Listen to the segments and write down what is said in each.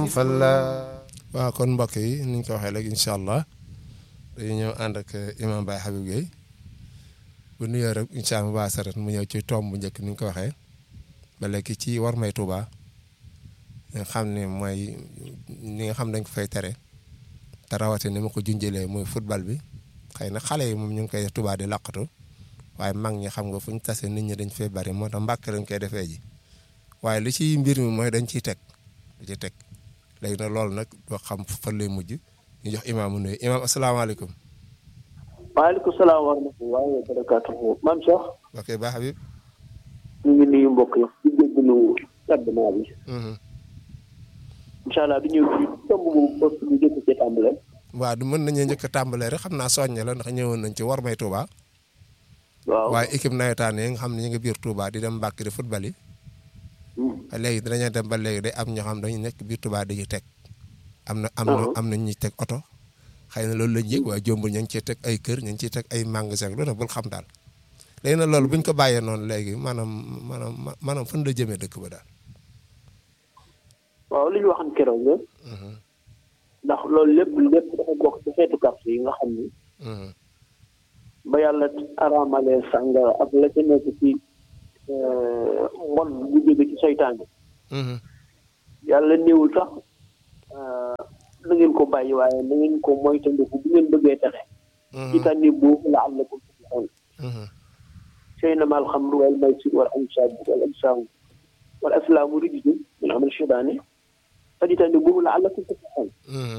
falla waaw kon mbokk yi ni ñu ko waxee léegi incha allah dañu ñëw ànd ak imam Baye Habib Gueye bu nuyoo rek incha allah waa saret mu ñëw ci tomb bu njëkk ni ñu ko waxee ba léegi ci war may Touba nga xam ne mooy ni nga xam dañ ko fay tere te rawatina ni ma ko junjëlee muy football bi xëy na xale yi moom ñu ngi koy def Touba di laqatu waaye mag ñi xam nga fu ñu tasee nit ñi dañ fay bari moo tax mbàkk lañ koy defee ji waaye li ci mbir mi mooy dañ ciy teg di ci teg léegi nag loolu nag doo xam fan lay mujj ñu jox imaam mu nuyu imaam asalaamaaleykum. waaleykum salaam wa rahmatullahi wa barakaatuhu maam Cheikh. ok Ba Habib. ñu ngi nuyu mbokk yi di jégalu tardement bi. incha allah di ñëw ci tomb bu post bi jëkk ci tàmbale. waaw du mën nañu njëkk a tàmbalee rek xam naa soññe la ndax ñëwoon nañ ci war may Touba. waaw waaye équipe nawetaan yi nga xam ne ñu ngi biir Touba di dem mbàkk di football yi. léegi dinañu dem ba léegi day am ñoo xam dañu nekk biir Touba dañuy teg. am na am na am na ñuy teg oto. xëy na loolu lañ yëg waaye jombul ñu ngi ciy teg ay kër ñu ngi ciy teg ay magasin loolu nag bul xam daal. léegi nag loolu bu ñu ko bàyyee noonu léegi maanaam maanaam maanaam fan la jëmee dëkk ba daal. waaw li ñu waxoon keroog la. ndax loolu lépp lépp dafa bokk ci xeetu carte yi nga xam ni. ba yàlla araamalee sàngara ak la ca nekk ci mbon bu jóge ci seytaane. yàlla néewul sax na ngeen ko bàyyi waaye na ngeen ko moytandiku bu ngeen bëggee texe. ci tànni boobu la am na ko ci xool. سينما الخمر والميسر والأنساب والأجسام والأفلام رجل من عمل الشيطان فاجتنبوه لعلكم تفلحون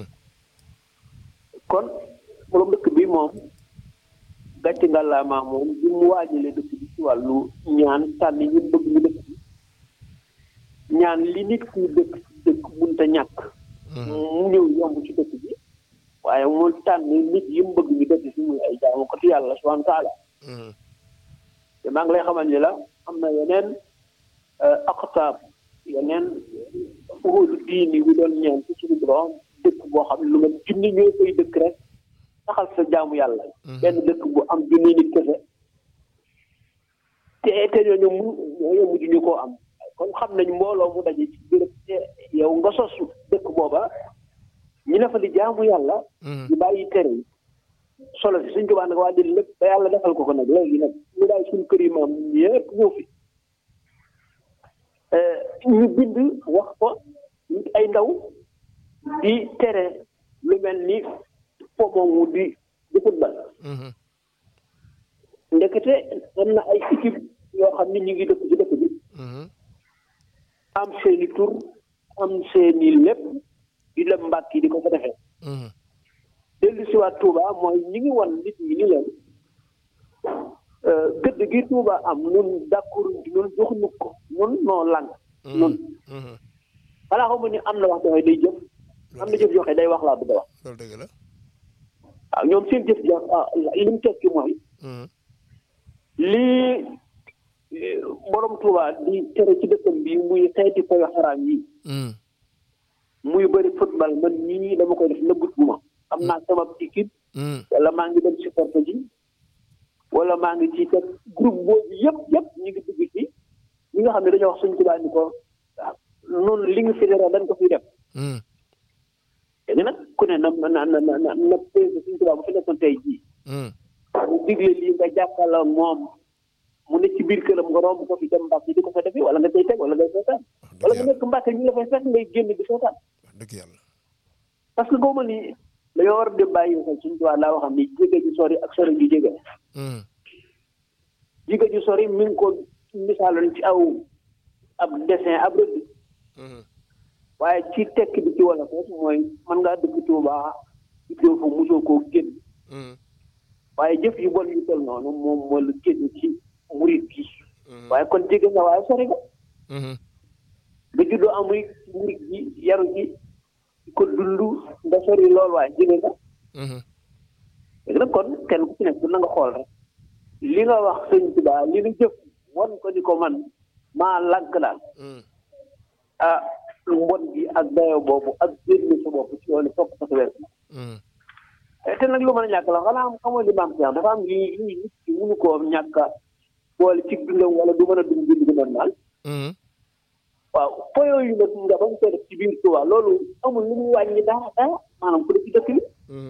kon borom dëkk bi moom gàcce ngàllaamaa moom bi mu waajalee dëkk bi ci wàllu ñaan tànn ñu bëgg ñu dëkk bi ñaan li nit ku dëkk dëkk munta ñàkk mu ñëw yomb ci dëkk bi waaye mu tànn nit yi mu bëgg ñu dëkk fi muy ay jaamu ko ci yàlla subhanahu wa taala te maa ngi lay xamal ni la am na yeneen aqtaab yeneen fuhuudu diini yu doon ñaan ci suñu borom dëkk boo xam ne lu nga junni ñoo koy dëkk rek saxal sa jaamu yàlla benn dëkk bu am junni nit kese te te ñooñu mu ñooñu mujj ñu koo am kon xam nañ mbooloo mu daje ci béréb te yow nga sos dëkk booba ñi ne fa di jaamu yàlla di bàyyi tere yi solo si suñ jubaa nag waa di lépp ba yàlla defal ko ko nag léegi nag ñu daay suñ kër yi maam yëpp ñëw fi ñu bind wax ko ay ndaw di tere lu mel ni po moomu di di football ndekete am na ay équipe yoo xam ni ñu ngi dëkk ci dëkk bi am seeni tur am seeni lépp di lem mbàkk yi di ko fa defee dellu si waat Touba mooy ñi ngi wan nit ñi ni leen gëdd gi Touba am nun d'accord nun joxuñu ko nun noo lang nun xanaa xamu ni am na wax joxe day jëf am na jëf joxe day wax laa bëgg a wax loolu dëgg la waaw ñoom seen jëf jox li mu tekki mooy lii borom Touba di tere ci dëkkam bi muy xeeti koy xaraam yi muy bëri football man ñii dama koy def nëbbut bu ma am naa sama équipe wala maa ngi dem supporter ji wala maa ngi ci teg groupe boobu yëpp yëpp ñu ngi dugg ci ñi nga xam ne dañoo wax suñ tubaab ni ko noonu li nga fi dara dañ ko fi def léegi nag ku ne na na na na na président suñ tubaab bu fi nekkoon tey jii mu digle lii nga jàppala moom mu ne ci biir këram nga romb ko fi dem mbàkk di ko fa defee wala nga tey teg wala ngay seetaan wala nga nekk mbàkk ñu la fay fekk ngay génn di seetaan dëgg yàlla parce que góoba ni dañoo war a dem bàyyi xel suñu tubaab laa waxam ni jege ju sori ak sori ju jege jege ju sori mi ngi ko misaaloon ci aw ab dessin ab rëdd waaye ci tekk bi ci wala foofu mooy mën ngaa dëkk Tuuba ci teew fa mosoo koo génn waaye jëf yu bon yu tol noonu moom moo la génn ci murit gi waaye kon jege nga waaye sori nga nga juddoo am murit murit gi yaru gi ko dund nga sori lool waaye jege nga léegi nag kon kenn ku ci nekk na nga xool rek li nga wax sëñ Tuubaa li nga jëf won ko ni ko man maa lànk daal ah mbon bi ak dayo boobu ak génn sa bopp ci yoonu topp sa weer te nag lu mën a ñàkk la xanaa xamoo li maam Cheikh dafa am lii lii nit ki mënu koo ñàkk a boole ci dundam wala du mën a dund dund gu normal waaw po yooyu nag nga bañ koy def ci biir Touba loolu amul lu muy wàññi dara dara maanaam ku def ci dëkk bi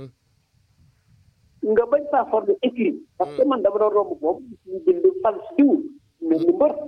nga bañ faa former écrit parce que man dama doon romb moom ñu bind fal si diw mel ni mbër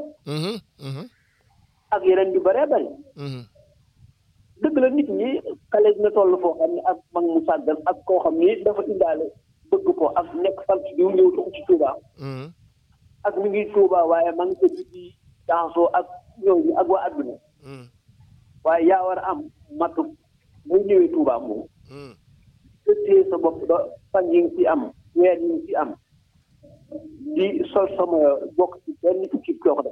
ak yeneen yu bëree bëri dëgg la nit ñi xale dina toll foo xam ne ak mag mu sàggan ak koo xam ni dafa indaale bëgg ko ak nekk fal si diw ñëw tuxu ci Touba ak mi ngi Touba waaye maa ngi ko di dansoo ak ñooñu ak waa adduna waaye yaa war a am matu bu ñëwee Touba moom te téye sa bopp ba fan yi nga ci am weer yi nga ci am di sol sama bokk ci benn kii doo ko def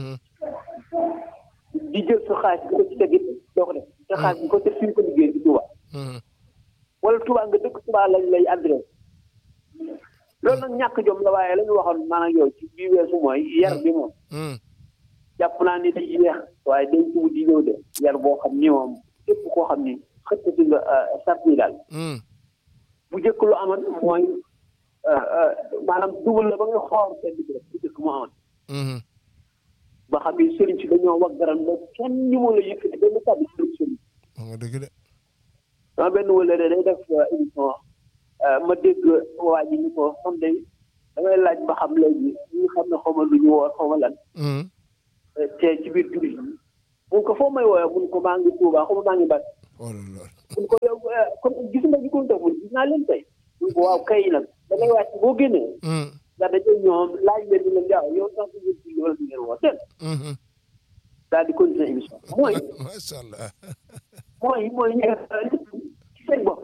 di jël sa xaalis bi ko ci teg it doo ko def te xaalis bi ko teg fi ñu ko liggéey ci Touba wala Touba nga dëkk Touba lañ lay adresse loolu nag ñàkk jom la waaye la ñu waxoon maanaam yow ci bii weesu mooy yar bi moom jàpp naa ni day yeex waaye day ci di ñëw de yar boo xam ni moom képp koo xam ni xëttati nga sart yi daal bu jëkk lu amoon mooy maanaam dugal la ba nga xool seen bi rek bu jëkk mu amoon ba xam ni sëriñ si dañoo wax garan la kenn ñu moo la yëkkati benn kàddu sëriñ sëriñ nga dëgg de sama benn wala de day def émission ma dégg waa ji ni ko xam de damay laaj ba xam léegi ñi xam ne xaw ma lu ñu woor xaw ma lan te ci biir jullit yi mun ko foo may woowee mun ko maa ngi Tuuba xaw ma maa ngi bàtt oh là là mun ko yow kon gis nga ñu ko def mun gis naa leen tey mun ko waaw kay nag da ngay wàcc boo génnee ndax dañoo ñoom laaj leen di leen jaaw yow sax du ngeen julli wala du ngeen woor dégg daal di continuer émission mooy macha allah mooy mooy ñu ci seen bopp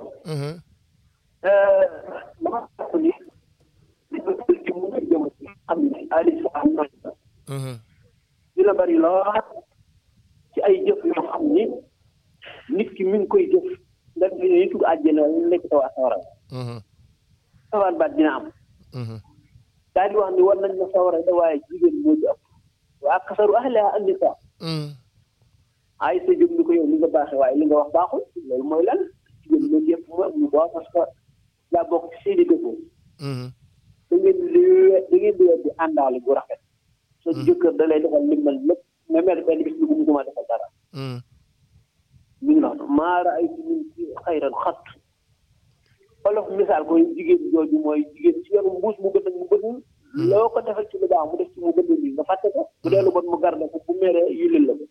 dama jàpp ni li nga jël ci mu ngi jëm ci xam ne Aliou Sow am na dina bari lool ci ay jëf yoo xam ni nit ki mi ngi koy jëf nga ne ni tugg àjjana nekk taw a sawara sawar baat dina am daal di wax ni war nañ na sawara da waaye jigéen moo ci ëpp waa kasaru ahliha an-nisaa ay sa jóg ni ko yow li nga baaxee waaye li nga wax baaxul loolu mooy lan jigéen moo ci ëpp mu mu baax parce que daa bokk ci seeni défaut da ngeen di da ngeen di di àndaale bu rafet sa jëkkër da lay defal limbal lépp mais mel benn bis bi bu mu defal dara mi ngi noonu maara ay min ci xayran xat olof misaal ko jigéen jooju mooy jigéen ci yoonu mbuus mu gën mu gën loo ko defal ci lu baax mu def ci mu gën nii nga fàtte ko bu dee lu bon mu garde ko bu meree yulil la ko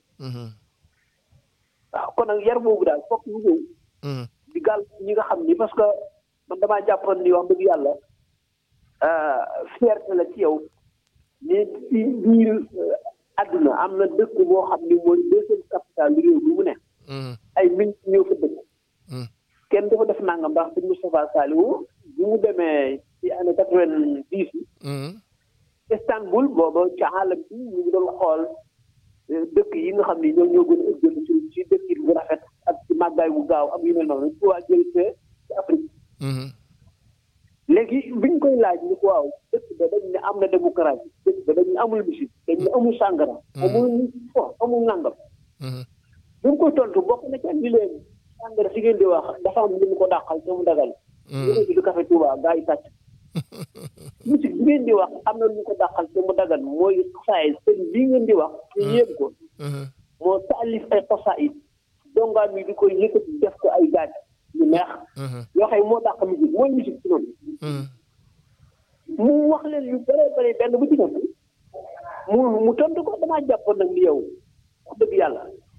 waaw kon nag yar boobu daal fokk ñu ñëw di gàll ñi nga xam ni parce que man damaa jàppoon ni wax dëgg yàlla fierté la ci yow mais ci biir àdduna am na dëkk boo xam ni mooy deuxième capitale réew bi mu ne ay min ñëw fa dëkk kenn dafa def nangam ndax sëñ Moustapha Saliou bi mu demee ci année quatre vingt dix Istanbul booba ci àll bi ñu ngi doon xool dëkk yi nga xam ni ñoom ñoo gën a ëjjël ci ci dëkk yi bu rafet ak ci màggaay bu gaaw ak yu mel noonu ci waa jël fee ci Afrique léegi biñ koy laaj ni ko waaw dëkk ba dañ ne am na démocratie dëkk ba dañ ne amul musique dañ ne amul sàngara amul fo amul nàngam bi mu koy tontu bokk na ci andi leen sàngara si ngeen di wax dafa am lu mu ko dàqal te mu dagal yéen ci café Touba gaa yi sàcc musique bi ngeen di wax am na lu mu ko dàqal te mu dagal mooy saay sëñ bii ngeen di wax ñu yéem ko moo taalif ay xasaayid dongaan yi di koy yëkkati def ko ay gaaj yu neex yoo xam moo dàq musique mooy musique ci noonu mu wax leen yu bëree bëri benn bu ci nekk mu mu tontu ko damaa jàppoon nag ni yow wax dëgg yàlla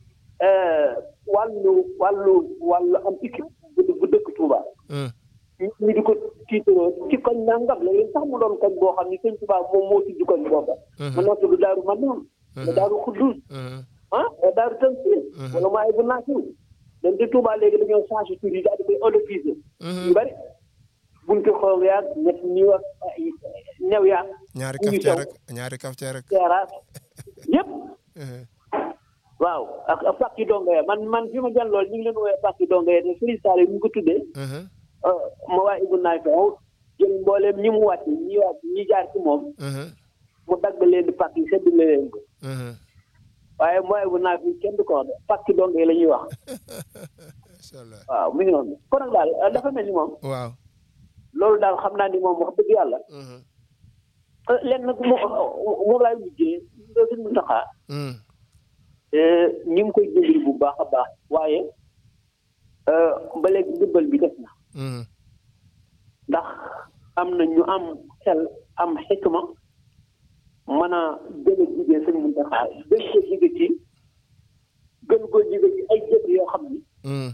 wàllu wàllu wàllu am équipe bu bu dëkk Touba ñu di ko tiitaroo ci koñ nangam la leen sax mu doon koñ boo xam ni sëñ Touba moom moo tudd koñ booba ma noo tudd Daaru Manaan la Daaru Xuddus ah wala Daaru Tansiir wala maa bu naasiw dañ ci Touba léegi dañoo changé tur yi daal di koy olofisé yu bëri buntu xoog yaag ñett ñi wax new yaag ñaari cafetière rek ñaari cafetière rek terrasse yëpp waaw ak ak pàkki donga ya man man fi ma jàll lool ñu ngi leen woowee pàkki donga ya te Serigne Sall mu ko tuddee ma waa Ibou Naay fa jël mbooleem ñi mu wàcc ñi wàcc ñi jaar ci moom mu dagg leen di pàkk yi sedd leen ko waaye mooy bu naaj bi kenn du ko wax de pàkki donga yi la ñuy wax macha allah waaw mi ngi noonu kon nag daal dafa mel ni moom waaw loolu daal xam naa ni moom wax dëgg yàlla lenn nag moom moom laay mujjee suñ mu taxaa ñu ngi koy dimbali bu baax a baax waaye ba léegi ndimbal bi def na ndax am na ñu am xel am xikma mën a gën a jigéen sëñ Muntaxa gën ko jige ci gën koo jige ci ay jëf yoo xam ni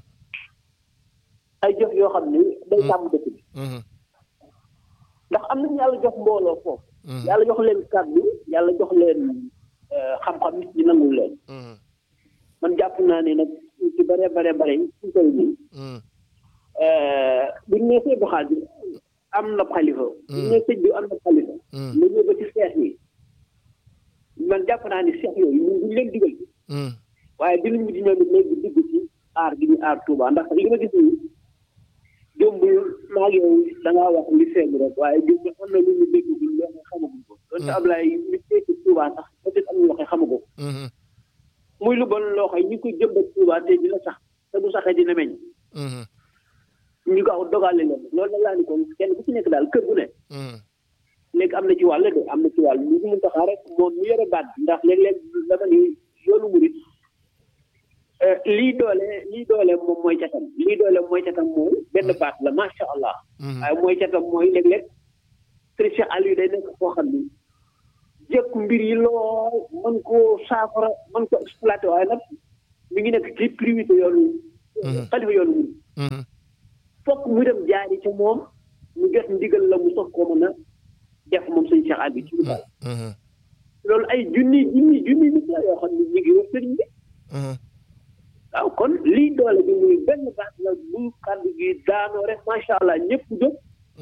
ay jëf yoo xam ni day sàmm dëkk bi ndax am nañu yàlla jox mbooloo foofu yàlla jox leen kàddu yàlla jox leen xam-xam nit ñi nangul leen man jàpp naa ne nag ci bare bare bare suñ koy nii buñ nee sëñ Xaadir am na xalifa buñ nee sëñ bi am na xalifa la ñëw ba ci seex yi man jàpp naa ni seex yooyu ñun duñ leen digal waaye dinañ mujj ñoom it léegi digg ci aar gi ñu aar Touba ndax li ma gis nii jombul maa ngi yow da ngaa wax li feeñ rek waaye jombul am na lu ñu déggagul loo xam xamaguñ ko donte Ablaye li fekk Touba sax peut-être am na loo xam xamagu ko muy lu bon loo xam ñu ko jëmbat Touba te dina sax te bu saxee dina meññ ñu gaaw dogale leen loolu nag laa ni kon kenn ku ci nekk daal kër gu ne léegi am na ci wàll de am na ci wàll lu mu taxaa rek moom mu yore baat bi ndax léeg-léeg dama ni yoonu murit lii doole lii doole moom mooy catam lii doole mooy catam mooy benn baat la macha allah waaye mooy catam mooy léeg-léeg Serigne Cheikh Aliou day nekk koo xam ni jëkk mbir yi lool mën koo saafara mën ko exploité waaye nag mi ngi nekk ci priorité yoonu xalifa yoonu murit fokk mu dem jaari ca moom mu jot ndigal la mu soog koo mën a def moom sëñ Cheikh Aliou ci lu baax loolu ay junni junni junni nit la yoo xam ne ñu ngi wër sëriñ bi waaw kon lii doole bi muy benn baax la bu kàddu gi daanoo rek macha allah ñëpp jóg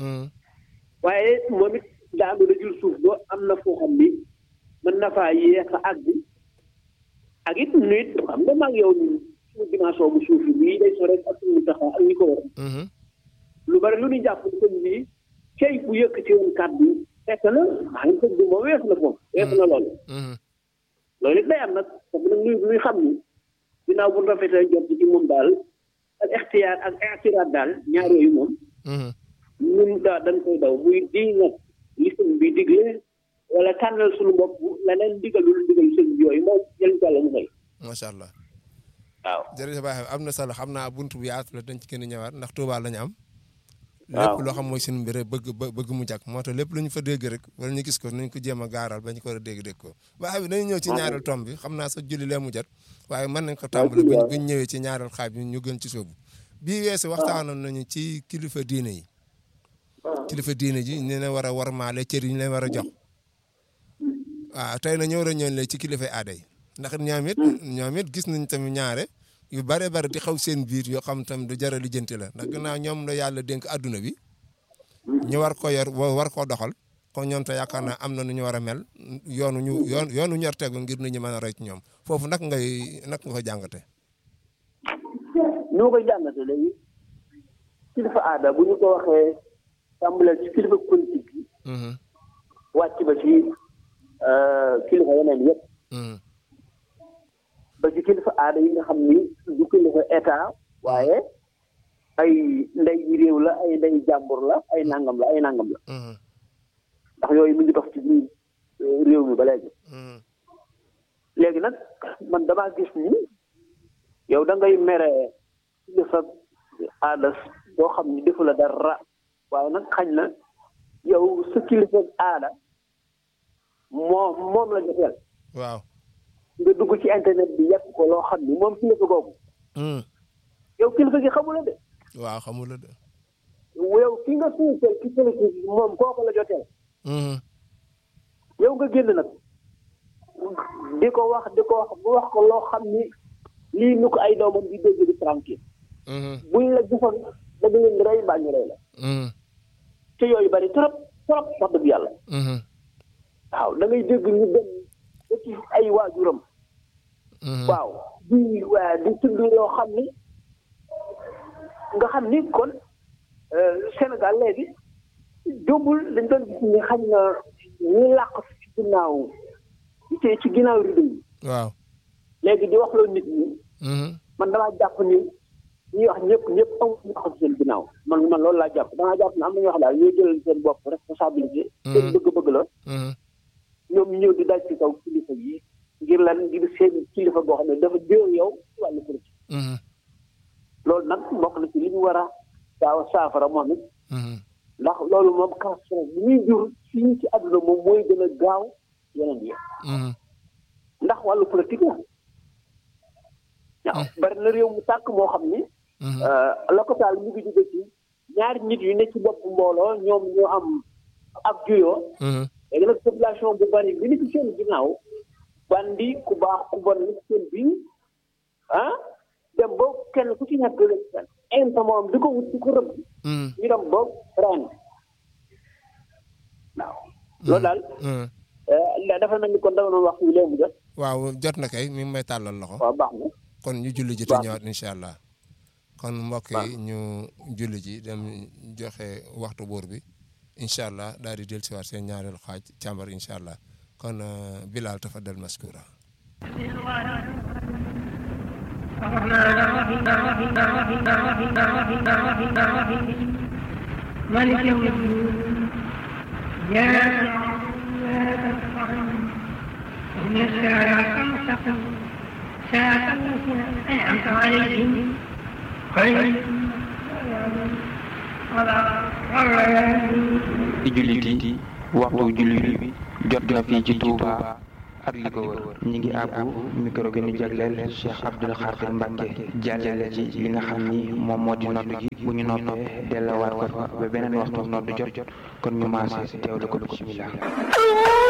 waaye moom it daanu la jul suuf ba am na foo xam ni mën na faa yéex a àgg ak it nit xam nga maag yow suñu dimension bu suuf bii day so rek ak suñu taxaw ak ñi ko war lu bari lu ñu jàpp sëñ bi cey bu yëkkati woon kàddu fekk na maa ngi sëñ bi moom weesu na foofu weesu na loolu loolu it day am nag parce que nag luy luy xam ni ginnaaw bu rafetee jot ci moom daal ak ixtiyaar ak ixtiraat daal ñaar yooyu moom ñun daa dañ koy daw muy di nag li sëñ bi digle wala tànnal suñu bopp leneen digalul digal sëñ bi yooyu moom jël ko yàlla mu may macha allah waaw jërëjëf Baye am na solo xam naa bunt bu yaatu la dañ ci gën a ñëwaat ndax Touba la ñu am waaw lépp loo xam mooy suñu mbir bëgg bëgg mu jàkk moo tax lépp lu ñu fa dégg rek wala ñu gis ko nañ ko jéem a gaaral ba ñu ko war a dégg dégg ko Baye bi dañu ñëw ci ñaareel tomb bi xam naa sa julli lee mu jot waaye mën nañ ko tàmbali buñ buñ ñëwee ci ñaareel xaaj bi ñu gën ci sóobu bii weesu waxtaanoon nañu ci kilifa diine yi kilifa diine ji ne na war a warmaale cër yi ñu leen war a jox waaw tey na ñëw ñoon la ci kilifa aada yi ndax ñoom it ñoom it gis nañ tamit ñaare yu bare bare di xaw seen biir yoo xam tam du jar a lijjanti la ndax gannaaw ñoom la yàlla dénk adduna bi ñu war ko yor war koo doxal kon ñoom te yaakaar naa am na nu ñu war a mel yoonu ñu yoon yoonu ñor tegu ngir nit ñi mën a roy ci ñoom foofu nag ngay nag nga ko jàngate ni ma koy jàngate léegi kilifa aada bu ñu ko waxee tàmbalee ci kilifa politique yi wàcc ba ci kilifa yeneen yëpp ba ci kilifa aada yi nga xam ni du kilifa état waaye ay ndey ji réew la ay ndey jàmbur la ay nangam la ay nangam la ndax yooyu mu ngi dox ci biir réew mi ba léegi léegi nag man damaa gis ni yow da ngay mere kilifa aada boo xam ni defu la dara waaye nag xañ na yow sa kilifa aada moom moom la joteel waaw nga dugg ci internet bi yàq ko loo xam ni moom kilifa googu yow kilifa gi xamula de waaw xamula de yow ki nga suufeel ki kilifa gi moom kooku la joteel yow nga génn nag di ko wax di ko wax bu wax ko loo xam ni lii nu ko ay doomam di dégg di tranquille buñ la gisoon da nga leen di rey mbaa ñu rey la te yooyu bari trop trop wax dëgg yàlla waaw da ngay dégg ñu dem ba ci ay waajuram waaw di waa di tudd yoo xam ni nga xam ni kon Sénégal léegi jómbul dañ doon gis ni xañ na ñi làq ci ginnaaw ci ci ginnaaw rido yi waaw léegi di wax loolu nit ñi man damaa jàpp ni ñuy wax ñëpp ñëpp amul ñu wax seen ginnaaw man man loolu laa jàpp damaa jàpp ne am na ñoo xam daal ñooy jëlal seen bopp responsabilité seen bëgg-bëgg la ñoom ñu ñëw di daj ci kaw kilifa yi ngir lan ngir seen kilifa boo xam ne dafa déew yow ci wàllu politique loolu nag bokk na ci li ñu war a gaaw a saafara moom it ndax loolu moom castre bi muy jur fii ci àdduna moom mooy gën a gaaw yeneen yi ndax wàllu politique la waaw bari na réew mu tàkk moo xam ni lokotaal mu ngi jóge ci ñaari nit yu ne ci bopp mbooloo ñoom ñoo am ab juyoo léegi nag population bu bari bi ni ci seen ginnaaw bandi ku baax ku bon ni seen biir ah dem ba kenn ku ci nekk inta moom di ko wut di ko rëbb ñu dem ba ren waaw loolu daal dafa mel ni kon dama doon wax fii léegi jot waaw jot na kay mi ngi may tàllal loxo waaw baax na kon ñu julli ji te ñëwaat incha allah kon mbokk yi ñu julli ji dem joxe waxtu buur bi incha allah daal di dellu siwaat seen ñaareelu xaaj càmbar incha allah kon Bilal tafaddal maskura مالك يوم الدين يا إن الصراط المستقيم صراط الذين أنعمت عليهم غير ci jullit yi waxtu jullit bi jot na fii ci Touba ak li ko wër ñi ngi àbbu micro bi ñu jagleel Cheikh Abdoul Khadir Mbacke jàllale ci li nga xam ni moom moo di nodd gi bu ñu noppee delluwaat ko fa ba beneen waxtu nodd jot kon ñu maase teewlu ko bismillah